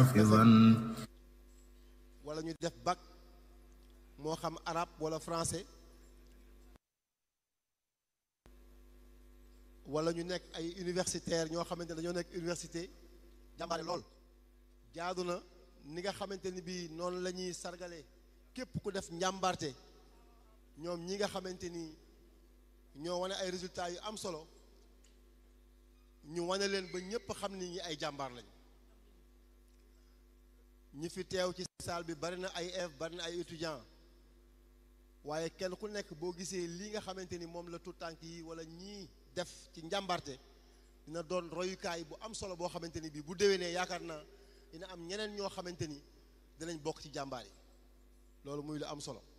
حافظا wala ñu def bac moo xam arabe wala français wala ñu nekk ay universitaire ñoo xamante ne dañoo nekk université jàmbaare lool jaadu na ni nga xamante ni bii noonu la ñuy sargale képp ku def njàmbarte ñoom ñi nga xamante ni ñoo wane ay résultats yu am solo ñu wane leen ba ñépp xam ni ñi ay jàmbaar lañ ñi fi teew ci salle bi bari na ay élèves bari na ay étudiants waaye kenn ku nekk boo gisee lii nga xamante ni moom la tout tànk yi wala ñii def ci njàmbarte dina doon royukaay bu am solo boo xamante ni bii bu déwénee yaakaar naa dina am ñeneen ñoo xamante ni dinañ bokk ci jàmbaar yi loolu muy lu am solo